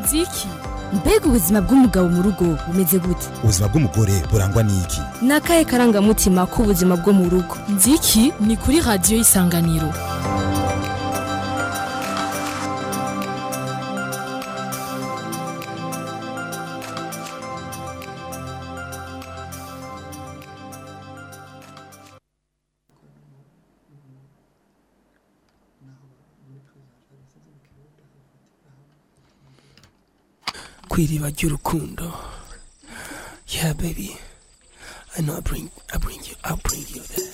nziki mbega ubuzima bw'umugabo mu rugo bumeze gute ubuzima bw'umugore burangwa n'iki ni akahe karangamutima k'ubuzima bwo mu rugo nziki ni kuri radiyo y'isanganiro kw'iriba ry'urukundo yeah baby I know I bring I bring you I bring you there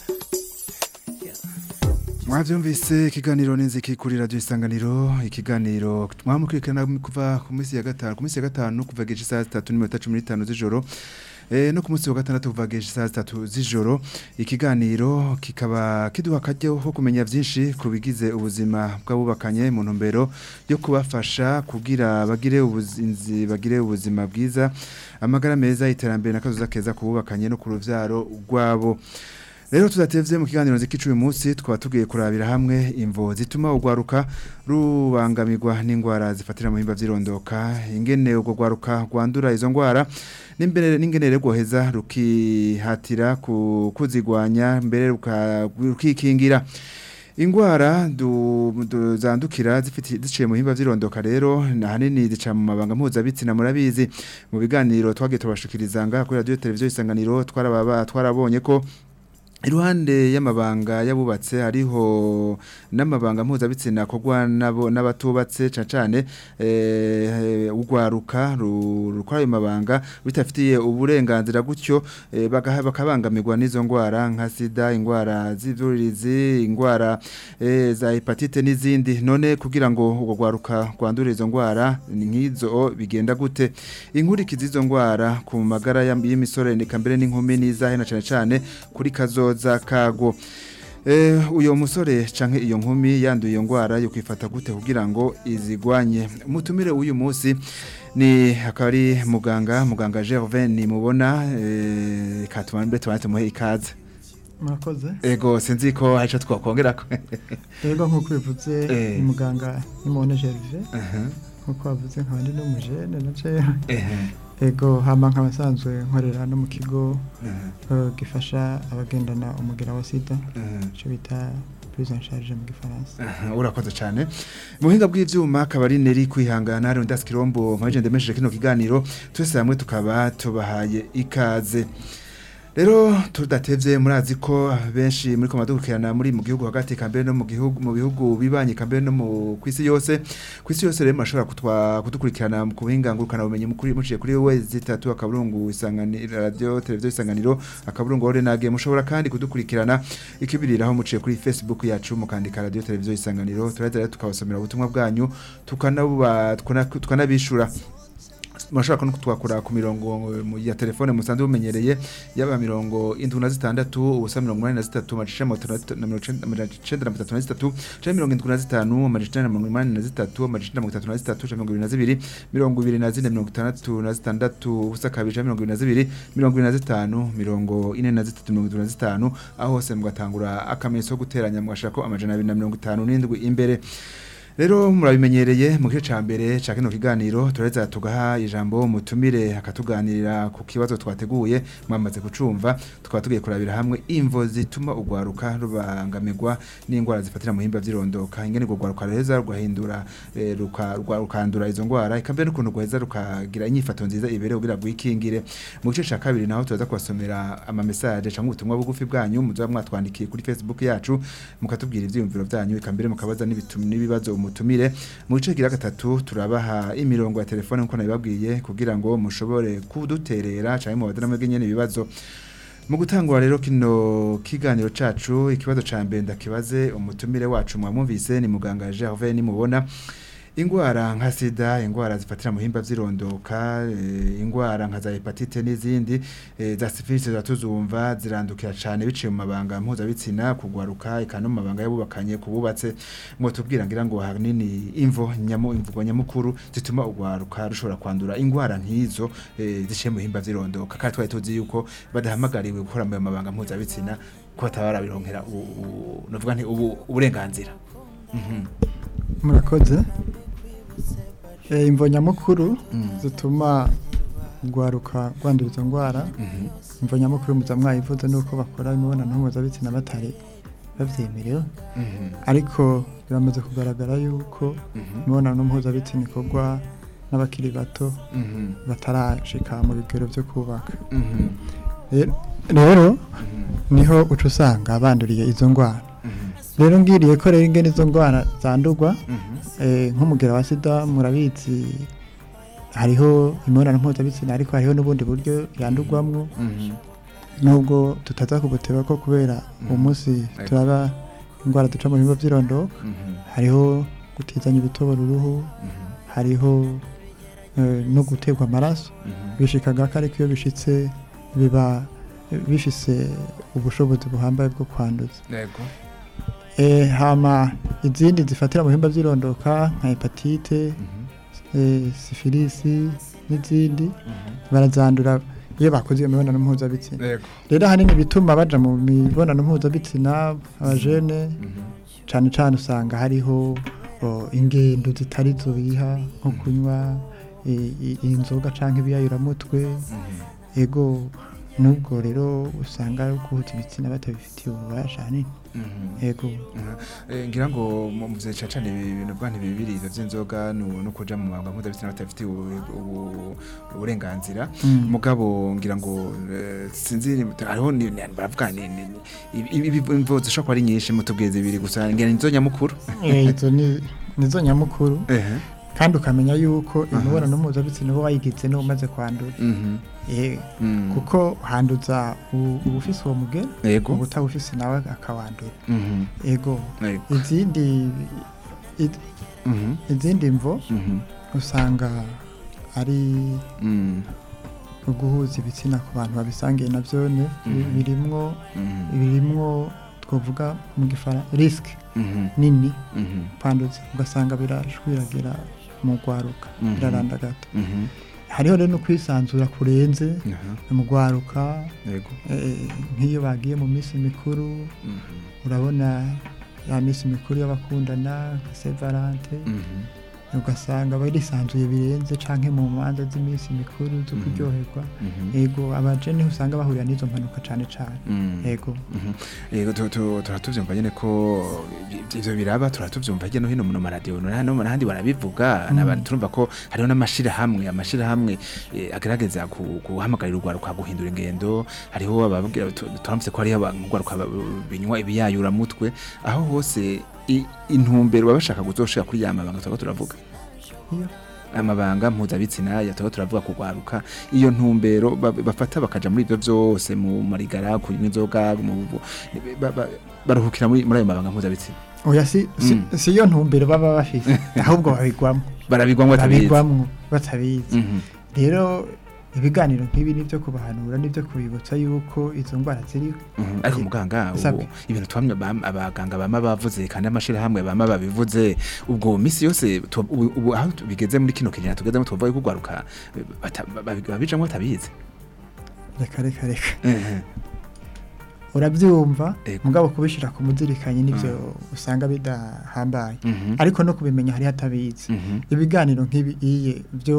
mwabyumvise ikiganiro n'inziki kuri radiyo isanganiro ikiganiro mwamukurikirana kuva ku minsi ya gatanu ku minsi ya gatanu kuva geje isaha zitatu n'iminota cumi n'itanu z'ijoro Eh, no ku munsi wa gatandatu kuva geje isaha zitatu z'ijoro ikiganiro kikaba kiduha akaryo ko kumenya byinshi ku bigize ubuzima bw'abubakanye mu ntumbero yo kubafasha kugira bagire ubuzinzi bagire ubuzima bwiza amagara meza iterambere n'akazuza keza ku bubakanye no ku ruvyaro rwabo Rero tudatevye mu kiganiro nziki uyu munsi twaba tugiye kurabira hamwe imvo zituma ugwaruka rubangamirwa n'ingwara zifatira mu himba vyirondoka ingene ubwo gwaruka rwandura izo ngwara n'imbere n'ingene rero rwoheza rukihatira ku- kuzigwanya mbere ruka- rukikingira ingwara du, du, zandukira zifiti ziciye mu himba vyirondoka rero ahanini zica mu mabanga mpuzabitsina murabizi mu biganiro twagiye tubashikiriza ngaha kuri radio televiziyo isanganiro twarababa twarabonye ko Iruhande y'amabanga yabubatse hariho n'amabanga mpuzabitsina kogwa nabo n'abatubatse cane eh ugwaruka ru- rukora ayo mabanga bitafitiye uburenganzira gutyo eh, bagaha- bakabangamirwa n'izo ngwara nka sida ingwara z'ivyuririzi ingwara eh, za hepatite n'izindi none kugira ngo ubwo gwaruka rwandure izo ngwara ni nk'izo bigenda gute inkurikizi izo ngwara ku magara y'am- y'imisore eka mbere n'inkumi n'izahe na cane cane kuri kazoza kago Eh, uyo musore canke iyo nkumi yanduye iyo ngwara yo kwifata gute kugira ngo izigwanye mutumire uyu munsi ni akari muganga muganga Gervais ni mubona eh katumambe twate muhe ikaze murakoze ego sinzi ko hari ico twakongerako rero nk'uko bivuze Eh. ni muganga nimubone gerve Aha, nk'uko bavuze nkaba ndi n'umujene na je ehe, ego hama nkaba nsanzwe nkorera no mu kigo aha, eh, gifasha abagendana umugera wa sida aha. ico bita prise en charge mu gifaransa Aha, urakoze cyane mu buhinga bw'ivyuma akaba ari neri kwihangana hari undi kirombo mpaje ndemesheje kino kiganiro twese hamwe tukaba tubahaye ikaze rero tudatevye murazi ko benshi muri ko madukirana muri mu gihugu hagati kambere no mu gihugu mu bihugu bibanye kambere no mu kwisi yose kwisi yose rero mashobora kutwa kudukurikirana mu kubuhinga ngurukana bumenye mukuri muciye kuri we zitatu akaburungu isanganiro radio televiziyo isanganiro akaburungu ore nage mushobora kandi kudukurikirana ikibiriraho muciye kuri Facebook yacu mukandika radio televiziyo isanganiro turaza rero tukabasomera ubutumwa bwanyu tukanabuba tukana- tukanabishura murashobora no kutwakura ku mirongo mu- ya telefone musanzwe bumenyereye yaba mirongo indwi na zitandatu ubusa mirongo umunani na zitatu amajana na mirongo icenda na mirongo itatu na zitatu canke mirongo indwi na zitanu amajana na mirongo umunani na zitatu amajana na mirongo itatu na zitatu canke mirongo ibiri na zibiri mirongo ibiri na zine mirongo itandatu na zitandatu ubusa kabiri canke mirongo ibiri na zibiri mirongo ibiri na zitanu mirongo ine na zitatu mirongo itatu na zitanu aho hose mugatangura akamenyetso ko guteranya mugashirako amajana abiri na mirongo itanu n'indwi imbere Rero murabimenyereye mu gice ca mbere ca kino kiganiro tureza tugaha ijambo mutumire akatuganirira ku kibazo twateguye mwamaze kucumva tukaba tugiye kurabira hamwe imvo zituma ugwaruka rubangamirwa n'ingwara zifatira mu himba vyirondoka ingene urwo gwaruka reza rugahindura eh, ruka- rwa- rukandura izo ngwara ikambere n'ukuntu rwaheza rukagira inyifato nziza ibere kugira rwikingire mu gice ca kabiri naho turaza kubasomera ama message canke ubutumwa bugufi bwanyu muzoba mwatwandikiye kuri Facebook yacu mukatubwira ivyiyumviro byanyu ikambere mukabaza n'ibitum n'ibibazo umutumire mu gice gira gatatu turabaha imirongo ya telefone nkuko nabibabwiye kugira ngo mushobore kuduterera canke mu badana mwebwe nyene ibibazo mu gutangura rero kino kiganiro cacu ikibazo ca mbere ndakibaze umutumire wacu mwamwumvise ni muganga Gervais nimubona ingwara nka sida ingwara zifatira mu himba vyirondoka eh, ingwara nka za hepatite n'izindi eh, za syphilis zatuzumva zirandukira cane biciye mu mabanga mpuzabitsina kugwaruka eka no mu mabanga yabubakanye kububatse ngo tubwira ngira ngo hanini imvo nyamu imvugo nyamukuru zituma ugwaruka rushobora kwandura ingwara nk'izo eh, ziciye mu himba vyirondoka kandi twari tuzi yuko badahamagariwe gukora mu mabanga mpuzabitsina ko batabarabironkera u- u- novuga nti ubu uburenganzira Mhm. murakoze Eh, imvo nyamukuru Mm. zituma rwaruka rwandura izo ndwara Mhm. imvo nyamukuru muza mwayivuze nuko bakora imibonano mpuzabitsina batari babyemerewe Mhm. ariko biramaze kugaragara yuko Mhm. imibonano mpuzabitsina ikorwa n'abakiri bato Mhm. batarashika mu bigero byo kubaka Mhm. Rero- rero Mhm. niho uca usanga banduriye izo ndwara Mhm. rero ngiriye ko rero ingene izo ndwara zandurwa Mhm. eh, nk'umugera wa sida murabizi hariho imibonano mpuzabitsina ariko hariho n'ubundi buryo yandurwamwo Mhm. nubwo tutaza kubuteba ko kubera uwo munsi Ego. turaba indwara duca mu bihimba by'irondoka Mhm. hariho gutizanya ibitobora uruhu Mhm. hariho eh, no guterwa amaraso Mhm. bishikaga ko ariko iyo bishitse biba bifise ubushobozi buhambaye bwo kwanduza Yego. Eh, hama izindi zifatira mu bihimba by'irondoka nka hepatite Mhm. eh, sifilisi n'izindi Mhm. barazandura iyo bakoze iyo mibonano mpuzabitsina Yego. rero ahanini bituma baja mu mibonano mpuzabitsina abajene Mhm. cane cane usanga hariho o, ingendo zitari zo biha nko kunywa i- i- inzoga canke ibiyayuramutwe Mhm. ego nubwo rero usanga guhuza ibitsina batabifitiye ububasha hanini Mhm. ego Eh, ngira ngo mu mu vya cane ibintu bwa ntibibiri ivyo vy'inzoga no no kuja mu mabanga mpuzabitsina batafitiye ubu- ubu- uburenganzira Mm. mugabo ngira ngo eh, sinzi hariho ni ni- baravuga ni ni- ni- ibi- ibi- imvo zishobora kuba ari nyinshi mutubwiye zibiri gusa ngira nizo nyamukuru Eh, izo ni nizo nyamukuru ehe kandi ukamenya yuko Aha. imibonano mpuzabitsina uba wayigize n'umaze kwandura mhm Eh, Mm. kuko handuza u- ubufise uwo mugera yego ubutawufise nawe akawandura mhm ego yego izindi i- mhm izindi mvo mhm usanga ari mm uguhuza ibitsina ku bantu babisangiye navyo ne Mhm. birimwo mhm birimwo twovuga mu gifara risk mhm nini mhm kwanduza ugasanga birashwiragira mu rwaruka Mhm. birarandagata mhm hariho rero no kwisanzura kurenze aha mu rwaruka yego eh, nk'iyo bagiye mu minsi mikuru mhm urabona ya minsi mikuru y'abakundana nka Saint Valentin mhm ugasanga barisanzuye birenze canke mu manza z'iminsi mikuru zo Mhm. kuryoherwa mhm ego abajene usanga bahurira n'izo mpanuka cane cane mhm ego Mhm. yego tu- tu- turatuvyumva nyene ko ivyo- ivyo biraba turatuvyumva hirya no hino mu maradiyo no hano n'ahandi barabivuga Mm. n'abantu turumva ko hariho n'amashirahamwe amashirahamwe eh, agerageza ku- guhamagarira urwaruka guhindura ingendo hariho ababwira tu- turamutse ko hariho abantu urwaruka ba- binywa ibiyayuramutwe aho hose i- intumbero baba bashaka kuzoshira kuri ya mabanga turiko turavuga iyo amabanga mpuzabitsina yataba turavuga kugwaruka iyo ntumbero ba- bafata bakaja muri ivyo vyose mu marigara kunywa inzoga mu bu- ba- ba- baruhukira muri muri ayo mabanga mpuzabitsina oya si si, Mm. si yo ntumbero baba bafise ahubwo babigwamo barabigwamwo batabizi babigwamwo batabizi Mhm. rero ibiganiro nk'ibi nivyo kubahanura nivyo kubibutsa yuko izo ndwara ziriho Mhm. ariko muganga ubu Sabwe. ibintu twamye bam- abaganga bama bavuze kandi amashirahamwe bama babivuze ubwo misi yose tu- ubu ubu aho tu- bigeze muri kino kinyana tugezemo tuvuga yuko ugwaruka eh, bata- babi- babijamwo batabizi reka reka reka Mhm. urabyumva Ego. mugabo kubishira ku muzirikanye nivyo usanga bidahambaye Mhm. ariko no kubimenya hari hatabizi Mhm. ibiganiro nk'ibi iye byo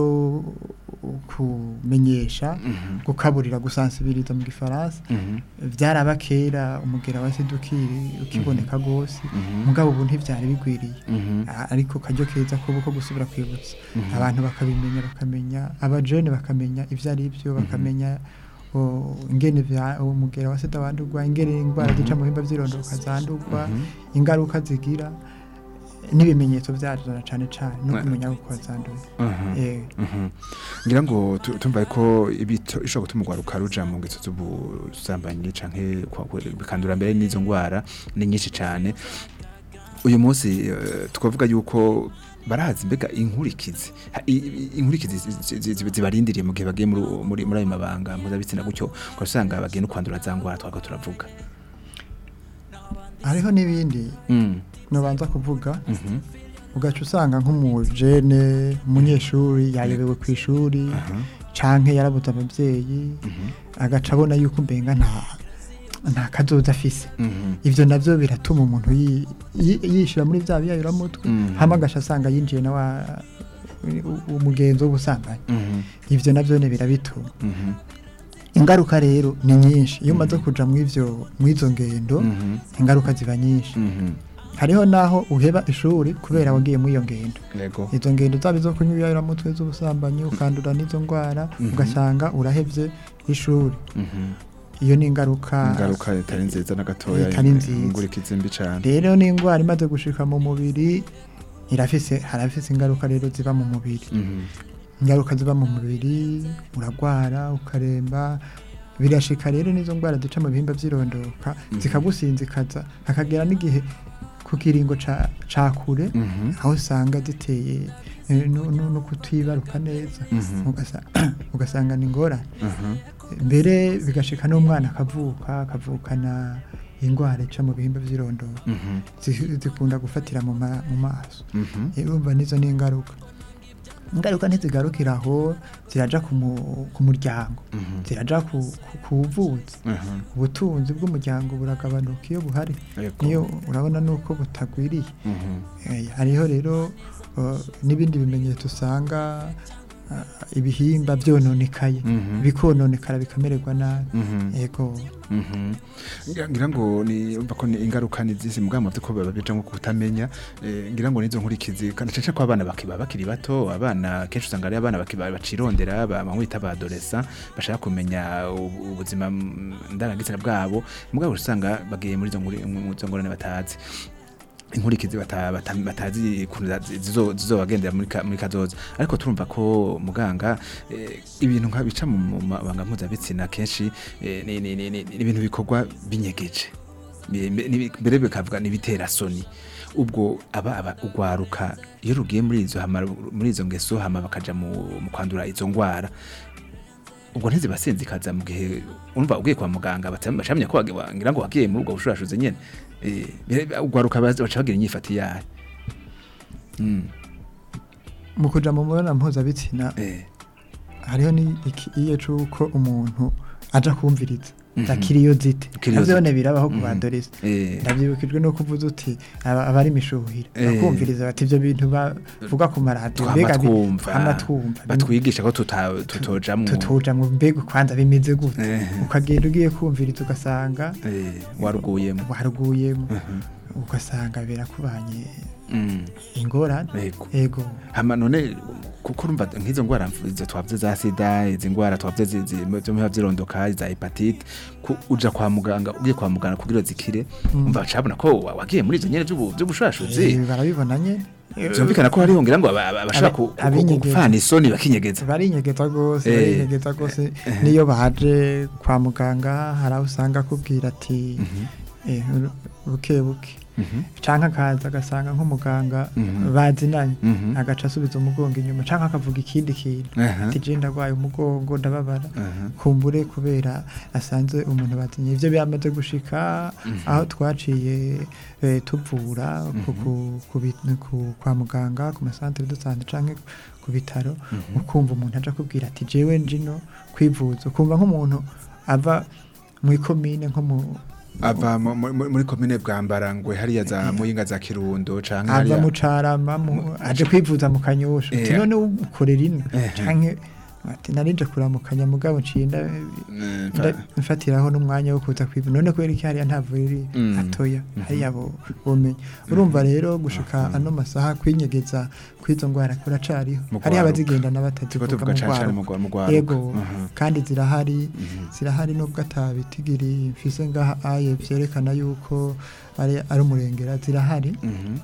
kumenyesha Mhm. gukaburira gusansibiriza mu gifaransa Mhm. byaraba kera umugera wa sida ukiri ukiboneka rwose Mhm. mugabo ubu ntibyari bigwiriye Mhm. A- ariko kajyo keza ko ko gusubira kwibutsa Mhm. abantu bakabimenya bakamenya abajene bakamenya ivyo ari byo bakamenya o, ingene vya umugera wa sida wandurwa ingene indwara zica mu bihimba vy'irondoka zandurwa Mhm. ingaruka zigira n'ibimenyetso vyazo na cane cane no Ne- kumenya uko zanduye Mhm. eh Mhm. ngira ngo tu- tumva ko ibito ishobora gutuma urwaruka ruja mu ngeso z'ubusambanyi canke kwa- kwa- bikandura mbere n'izo ngwara ni nyinshi cane uyu munsi eh, twavuga yuko barazi mbega inkurikizi Ha- i- i- inkurikizi zi- zi- zi- zibarindiriye mu gihe bagiye muri muri muri ayo mabanga mpuzabitsina gutyo ugasanga bagiye no kwandura za ngwara twako turavuga hariho n'ibindi Mm. nobanza kuvuga Mhm. ugaca usanga nk'umujene umunyeshuri yayobewe ku ishuri Aha. canke yarabuze abavyeyi Mhm. agaca abona yuko mbenga nta nta kazoza afise Mhm. ivyo navyo biratuma umuntu yi- yi- yishira muri vya biyayuramutwe Mhm. hama agaca asanga yinjiye na wa u- umugenzo w'ubusambanyi Mhm. ivyo navyo ne birabituma Mhm. ingaruka rero ni nyinshi iyo umaze kuja mw'ivyo mw'izo ngendo Mhm. ingaruka ziba nyinshi Mhm. hariho naho uheba ishuri kubera wagiye muri iyo ngendo Yego. izo ngendo zaba izo kunywa mutwe z'ubusambanyi ukandura n'izo ndwara Mhm. ugasanga urahevye ishuri Mhm. iyo ni ingaruka ingaruka itari nziza na gatoya Itari nziza. ingurikizi mbi cane rero n'indwara imaze gushika mu mubiri irafise harafise ingaruka rero ziba mu mubiri Mhm. ingaruka ziba mu mubiri uragwara ukaremba birashika rero n'izo ndwara zica mu bihimba vy'irondoka zikagusinzikaza hakagera n'igihe ku kiringo ca, ca kure Mhm. aho usanga ziteye eh, no, no, no kutibaruka neza Mhm. Ugasa- ugasanga ni ingorane Mhm. mbere bigashika n'umwana akavuka akavukana indwara ica mu bihimba vy'irondoka Mhm. zi- zikunda gufatira mu ma- mu maso Mhm. urumva nizo ni ingaruka ingaruka ntizigarukira aho ziraja ku mu- ku muryango Mhm. ziraja ku ku- ku buvuzi Mhm. ubutunzi bw'umuryango buragabanuka iyo buhari Yego. niyo urabona nuko butagwiriye Mhm. Eh, hariho rero uh, n'ibindi bimenyetso usanga uh, ibihimba byononekaye Mhm. bikononekara bikamererwa nabi Mhm. yego Mhm. Ngira- ngira ngo ni umva ko ni ingaruka ni zisi mugama ko baba bija nko kutamenya eh, ngira ngo nizo nkurikizi kandi cece ko abana bakiba bakiri bato abana kenshi usanga ari abana bakiba bacirondera bamwita ba adolescent bashaka kumenya ubu- ubuzima mm, ndangagisana bwabo mugabo usanga bagiye muri izo nkuri- mu izo ngorane batazi inkurikizi bata- bata- batazi ukuntu za- zizo- zizobagendera muri ka- muri kazoza ariko turumva ko muganga eh, ibintu nka bica mu mu mabanga mpuzabitsina kenshi eh, ni ni- ni- ni- ni ibintu bikorwa binyegeje Bi- mbe- ni- mbere bikavuga n'ibitera soni ubwo aba aba ugwaruka iyo rugiye muri izo hama muri izo ngeso hama bakaja mu mu kwandura izo ngwara ubwo ntizibasinzikaza mu gihe urumva ugiye kwa muganga batamenya ko wagi- wa- ngira ngo wagiye muri ubwo bushurashuze nyene Eh, bire- ugwaruka baza- baca bagira inyifati yayo Mm, mu kuja mu mibonano mpuzabitsina eh, hariho n'ikiye c'uko umuntu aja kumviriza Mhm. zakiriyo zite Kiriyozite. navyone birabaho ku Mhm. badoresi eh, ndavyibukijwe no kuvuza uti aba- abari mishuhira Eh. bakumviriza bati ivyo bintu bavuga ku maradiyo twama mbega bi- twumva twama twumva batwigisha ko tuta- tutojamwo tutuja mu mbega kwanza bimeze gute Eh. ukagenda ugiye kumviriza ugasanga eh, waruguyemo waruguyemo Mhm. ugasanga birakubanye Mm, ingorane yego ego hama none kuko urumva nk'izo ngwara izo twavuze za sida izi ngwara twavuze zi- zi- zo mubiba vyirondoka za hepatite ku- uja kwa muganga ugiye kwa muganga kugira zikire umva bacabona ko wa- wagiye muri izo nyene vy'ubu- vy'ubushurashuzi Eh, barabibona nyene vyumvikana ko hariho ngira ngo aba- aba- abashaka Abi- ku- ku- ku- abinyegeza. gupfana isoni bakinyegeza barinyegeza rwose Eh. barinyegeza rwose niyo baje kwa muganga hari aho usanga akubwira ati eh, buke buke Mhm. canke akaza agasanga nk'umuganga Mhm. bazinanye Mhm. agaca asubiza umugongo inyuma canke akavuga ikindi kintu Aha. ati je ndagwaye umugongo ndababara Aha. kumbure kubera asanze umuntu bazinye ivyo byamaze gushika aho twaciye eh, tuvura ku- ku- ku bi- ku- kwa muganga ku masantere de sante canke ku bitaro ukumva umuntu aja kubwira ati jewe njino kwivuza ukumva nk'umuntu ava mw'ikomine nko mu ava mu- mu- mu- muri komine bwambarangwe hariya za muyinga za kirundo canke ava hariya mu carama mu- aje kwivuza mu kanyosha Eh. ati none ukorera ino Eh. canke ati narije kuramukanya mugabo nciye nda- Eh, nda- mfatiraho n'umwanya wo kuza kwivuza none kubera iki hariya nta vuriro Mm. atoya hariya bo bomenya urumva rero gushika ano masaha kwinyegeza kw'izo ngwara kuracariho Mu hariho gwaruka. abazigendana turiko batazivuga tuvuga mu cane cane mu gwaruka gwa- mu gwaruka yego Aha. kandi zirahari zirahari nubwo atabitigiri mfise ngaha aye vyerekana yuko ari ari umurengera zirahari Mhm.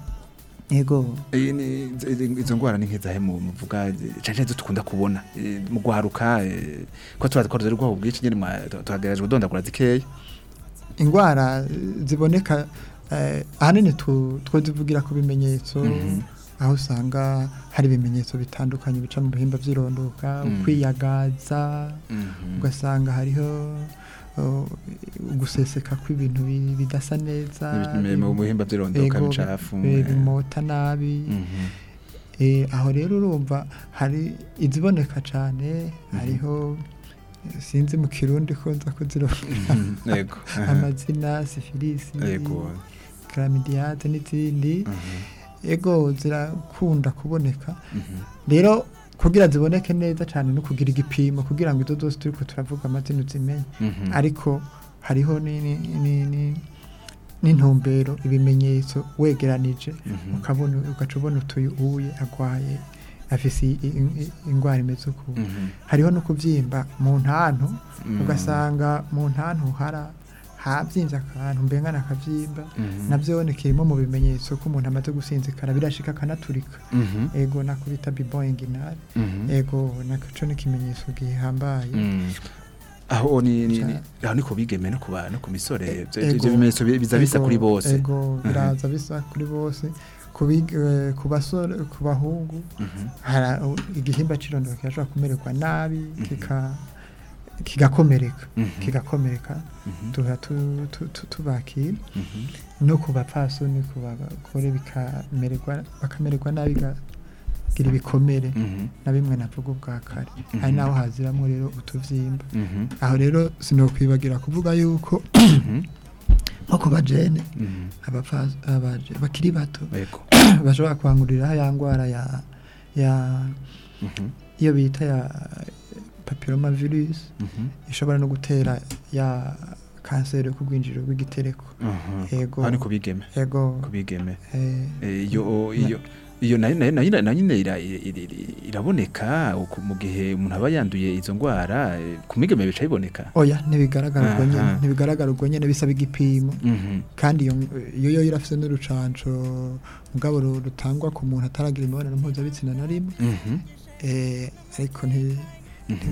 yego Iyi ni- izi- izo ngwara ni nk'izahe mu muvuga cane zo dukunda kubona Eh, mu gwaruka eh, ko turazi ko ruzari rwabo bwinshi nyene mwa- tu- tuhagerageje kudondagura zikeya ingwara eh, ziboneka eh, ahanini tu- twozivugira ku bimenyetso Mhm. aho usanga hari ibimenyetso bitandukanye bica mu bihimba vy'irondoka Mm. ukwiyagaza Mhm. ugasanga hariho uh, guseseka kw'ibintu bi- bidasa neza Ibi- mu bihimba vy'irondoka Ego, bicafu bi- eh. bimota nabi Mhm. Eh, aho rero urumva hari iziboneka cane hariho eh, sinzi mu kirundi ko nza kuzironka Mhm. yego Aha. amazina sifilisi yego chlamydiase n'izindi Mhm. ego zirakunda kuboneka rero kugira ziboneke neza cyane no kugira igipimo kugira ngo izo zose turiko turavuga amazina uzimenye Mhm. ariko hariho ni- ni- ni- ni- n'intumbero ibimenyetso wegeranije Mhm. ukabona ugaca ubona utuye uye agwaye afise i- i- i- ingwara imeze uku Mhm. hariho no kubyimba mu ntantu Mm. ugasanga mu ntantu hara habyimbye akantu mbengana akabyimba Mhm. nabyo kirimo mu bimenyetso ko umuntu amaze gusinzikara birashika akanaturika Mhm. ego nako bita biboyingi inari Mhm. ego nacyo ni ikimenyetso gihambaye Mm. aho ni ni- ni- Ca- aho ni ku bigeme no ku ba- no ku misore Ivyo- Ego. ivyo bimenyetso bi- biza bisa Ego, kuri bose ego biraza bisa kuri bose ku big- eh, ku basore ku bahungu Mhm. hara- igihimba cy'irondoro kirashobora kumererwa nabi kika kigakomereka Mhm. kigakomereka Mhm. tuba tu- tu- tu- tubakira Mhm. no ku bapfasoni ku bagore bikamererwa bakamererwa nabi bigagira ibikomere Mhm. na bimwe navuga ubwa kare hari naho haziramo rero utuvyimba Mhm. aho rero sinokwibagira kuvuga yuko Mhm. nko ku bajene Mhm. abapfa- abaje- bakiri bato Ego. bashobora kwangurira ya ndwara ya ya Mhm. iyo bita ya papilloma virus Mhm. ishobora no gutera ya kanseri yo ku rwinjiriro rw'igitereko Mhm. Ego. aho ni ku bigeme ego ku bigeme eh, Eh, iyo iyo iyo nayo nayo nayo nayo nyine ira- ira- ira- iraboneka uku- mu gihe umuntu aba yanduye izo ndwara eh, ku migeme bica biboneka oya ntibigaragara ubwo nyene Aha. ntibigaragara ubwo nyene bisaba igipimo Mhm. kandi iyo iyo yo irafise n'urucanco mugabo ru- rutangwa ku muntu ataragira imibonano mpuzabitsina na rimwe Mhm. eh, ariko nti Mhm.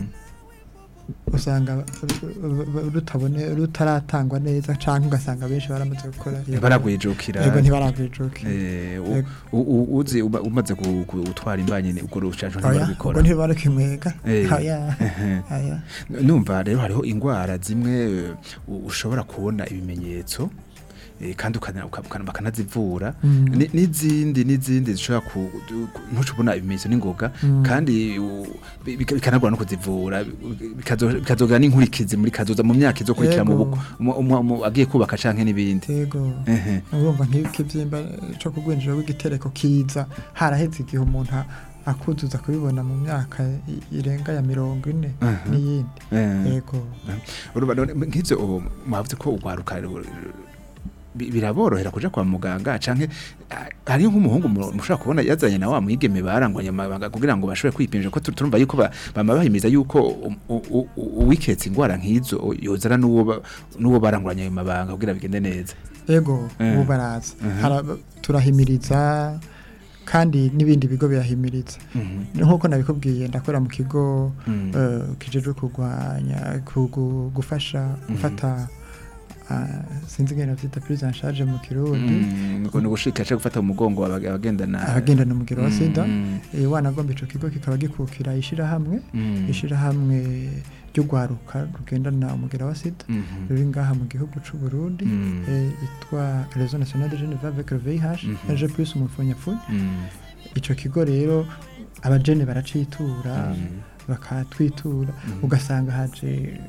usanga ru- rutabone rutaratangwa neza canke ugasanga benshi baramaze gukora iyo- baragwijukira yego ntibaragwijukira Eh, u- Yego. u- u- uzi uba- umaze ku- ku- gutwara imbanyi ni- ubwo rucanco oya ubwo ntibarabikora ntibarakimwega Eh. oya Ehe. oya numva rero hariho indwara zimwe eh, u- ushobora kubona ibimenyetso eh, kandi ukana- uka- uka- bakanazivura Mm. Ni- n'izindi n'izindi zishobora ku du- ku- ntucubona ibimenyetso n'ingoga Mm. kandi u- bi- bika- bikanagora no kuzivura bikazo- bikazogera n'inkurikizi muri kazoza mu myaka izokurikira mu Yego. buko mu- mu- mu- agiye kubaka canke n'ibindi yego Ehe. urumva nk'ikibyimba cyo ku rwinjiro rw'igitereko kiza haraheze igihe umuntu a- akuzuza kubibona mu myaka i- irenga ya mirongo ine Aha. n'iyindi Eh. yego Urumva none nk'ivyo ubu mwavuze ko ugwaruka ru- bi- biraborohera kuja kwa muganga canke ah, hariho nk'umuhungu mu- mushobora kubona yazanye na wa mwigeme barangwanye amabanga kugira ngo bashobore kwipimisha ko tu- turumva yuko ba- bama bahimiriza yuko u- u- u- uwiketse ingwara nk'izo yozana n'uwo ba- n'uwo barangwanye ayo mabanga kugira bigende neza yego Eh. ubu baraza Aha. Hara- turahimiriza kandi n'ibindi bigo birahimiriza Mhm. nk'uko nabikubwiye ndakora mu kigo Mm. eh, kijejwe kurwanya kugu- gufasha gufata ah, sinzi ngene bavyita prise en charge mu kirundi Mm, nuko ni ugushika aje gufata umugongo abag- abagendana abagendana umugero wa sida Mm. eh, wanagomba ico kigo kikaba gikukira ishirahamwe Mm. ishirahamwe ry'ugwaruka rugendana umugera wa sida Mhm. ruri ngaha mu gihugu c'u Burundi Mm. eh, yitwa Réseau National de Jeunes avec le VIH Mhm. RG plus umupfunyapfunya Mm. ico kigo rero abajene baracitura Mm. bakatwitura ugasanga haje